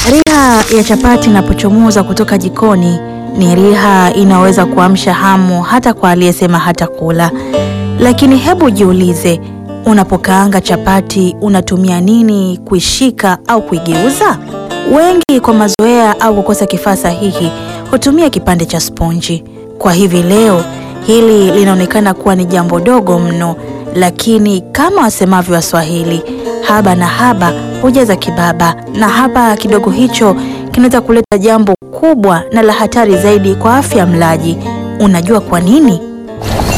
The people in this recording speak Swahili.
Riha ya chapati inapochomoza kutoka jikoni ni riha inaweza kuamsha hamu hata kwa aliyesema hata kula. Lakini hebu jiulize, unapokaanga chapati unatumia nini kuishika au kuigeuza? Wengi kwa mazoea au kukosa kifaa sahihi hutumia kipande cha sponji. Kwa hivi leo hili linaonekana kuwa ni jambo dogo mno, lakini kama wasemavyo Waswahili, haba na haba hujaza kibaba, na haba kidogo hicho kinaweza kuleta jambo kubwa na la hatari zaidi kwa afya ya mlaji. Unajua kwa nini?